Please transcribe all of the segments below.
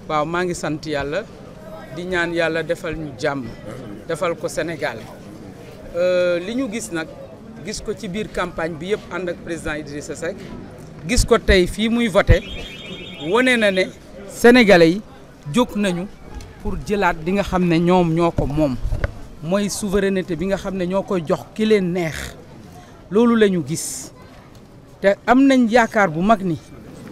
waaw maa ngi sant yàlla di ñaan yàlla defal ñu jàmm defal ko Sénégal li ñu gis nag gis ko ci biir campagne bi yëpp ànd ak président Idrissa Seck gis ko tey fii muy voté wane na ne sénégalais yi jóg nañu pour jëlaat di nga xam ne ñoom ñoo ko moom mooy souveraineté bi nga xam ne ñoo koy jox ki leen neex loolu la ñu gis te am nañ yaakaar bu mag ni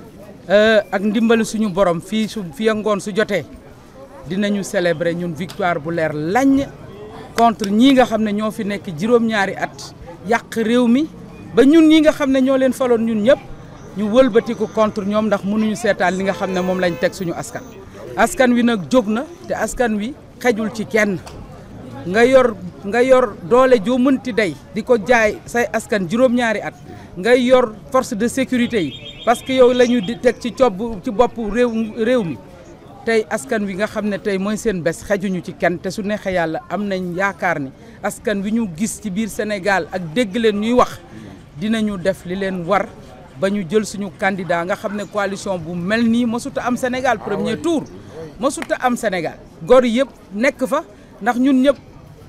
ak ndimbali suñu borom fii su fii ak ngoon su jotee dinañu célébrer ñun victoire bu leer lañ contre ñii nga xam ne ñoo fi nekk juróom-ñaari at yàq réew mi ba ñun ñi nga xam ne ñoo leen faloon ñun ñëpp ñu wëlbatiku contre ñoom ndax mënuñu seetaan li nga xam ne moom lañ teg suñu askan. askan wi nag jóg na te askan wi xejul ci kenn nga yor nga yor doole joo mënti day di ko jaay say askan juróom-ñaari at ngay yor force de sécurité yi parce que yow la ñu di teg ci cob ci bopp réew réew mi. tey askan wi nga xam ne tey mooy seen bés xejuñu ci kenn te su neexee yàlla am nañ yaakaar ni askan wi ñu gis ci biir Sénégal ak dégg leen ñuy wax dinañu def li leen war ba ñu jël suñu candidat nga xam ne coalition bu mel nii mësuta am Sénégal premier tour mësuta am Sénégal gor yëpp nekk fa ndax ñun ñëpp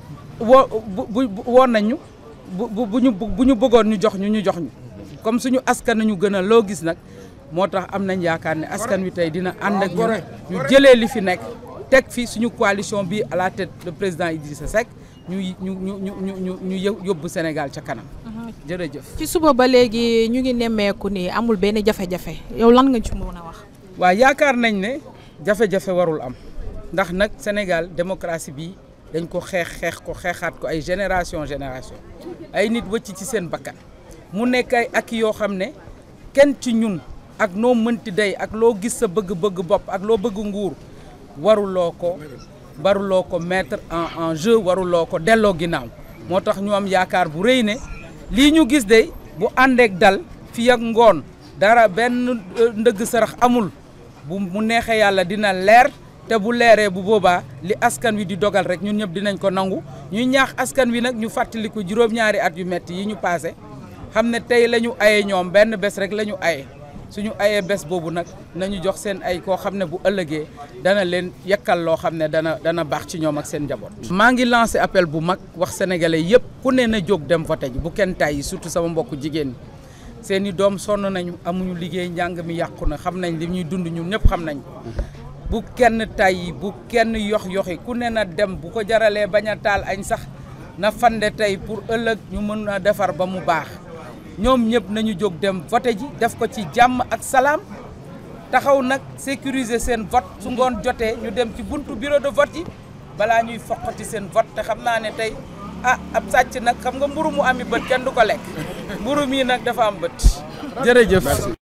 woo bu woon nañu bu bu ñu bu ñu bëggoon ñu jox ñu ñu jox ñu comme suñu askan nañu gën a loo gis nag moo tax am nañ yaakaar ne askan wi tey dina ànd ak ñun ñu jëlee li fi nekk teg fi suñu coalition bi à la tête le président Idrissa Seck ñu ñu ñu ñu ñu ñu yóbbu Sénégal ca kanam. jërëjëf. ci suba ba léegi ñu ngi nemmeeku ni amul benn jafe-jafe yow lan nga ci mën a wax. waaw yaakaar nañ ne jafe-jafe warul am ndax nag Sénégal démocratie bi dañ ko xeex xeex ko xeexaat ko ay génération génération ay nit wëcc ci seen bakkan mu nekk ay ak yoo xam ne kenn ci ñun. ak noo mënti day ak loo gis sa bëgg-bëgg bopp ak loo bëgg nguur waruloo ko waruloo ko mettre en en jeu waruloo ko delloo ginnaaw moo tax ñu am yaakaar bu rëy ne lii ñu gis de bu àndeek dal fii ak ngoon dara benn ndëgg sarax amul bu mu neexee yàlla dina leer te bu leeree bu boobaa li askan wi di dogal rek ñun ñëpp dinañ ko nangu ñuy ñaax askan wi nag ñu fàttaliku juróom-ñaari at yu metti yi ñu paase xam ne tey la ñu aye ñoom benn bés rek la ñu aye suñu ayee bés boobu nag nañu jox seen ay koo xam ne bu ëllëgee dana leen yekkal loo xam ne dana dana baax ci ñoom ak seen njaboot. maa ngi lancé appel bu mag wax sénégalais yëpp ku ne na jóg dem voté ji bu kenn tàyyi surtout sama mbokku jigéen ñi seen i doom sonn nañu amuñu liggéey njàng mi yàqu na xam nañ li ñuy dund ñun ñëpp xam nañ bu kenn tàyyi bu kenn yox yoxi ku ne na dem bu ko jaralee bañ a taal añ sax na fande tey pour ëllëg ñu mën a defar ba mu baax. ñoom ñëpp nañu jóg dem voté ji def ko ci jàmm ak salaam taxaw nag sécuriser seen vote su ngoon jotee ñu dem ci buntu bureau de vote yi balaa ñuy foqati seen vote te xam naa ne tey ah ab sàcc nag xam nga mburu mu ami bët kenn du ko lekk mburu mii nag dafa am bët jërëjëf